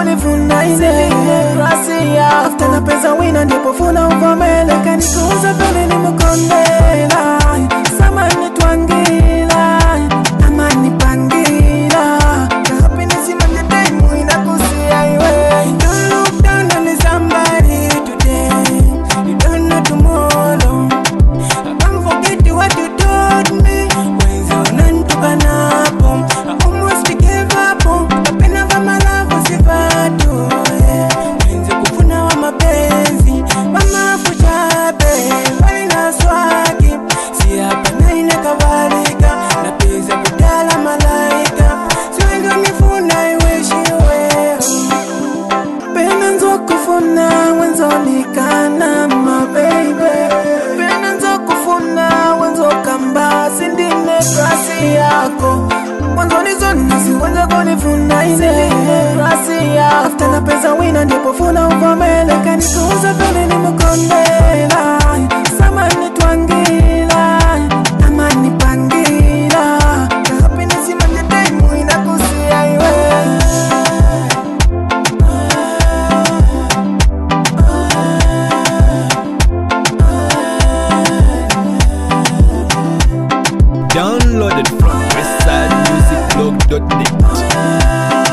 kunifuna ine demokrasia after na pesa wina ndipo funa uvumele kanikuuza pele nimukondela samani twangila amani pangila happiness imanjetaimu inakusia iwe don't look down on somebody today you don't know tomorrow I can't forget what you told me Wenzi unanitukanapo I almost gave up Napenda kama love usipatu Wenzi kufuna wa mapenzi Mama kuchape Wali na swaki Si hapa na ine kavalika Na pesa kutala malaika Si wengi wanifuna iweshiwe pena nzokufuna wenzolikana mabeibe pena nzokufuna wenzokamba sindine kasi yako mwanzonizonisi wenzakonifuna ine kasi yako afta na pesa wina ndipo funa uvomele kanikuuza pele nimukondela samani twangila amani pangila happiness imanjetaimu inakusia iwe Downloaded from westsidemusicblog.net.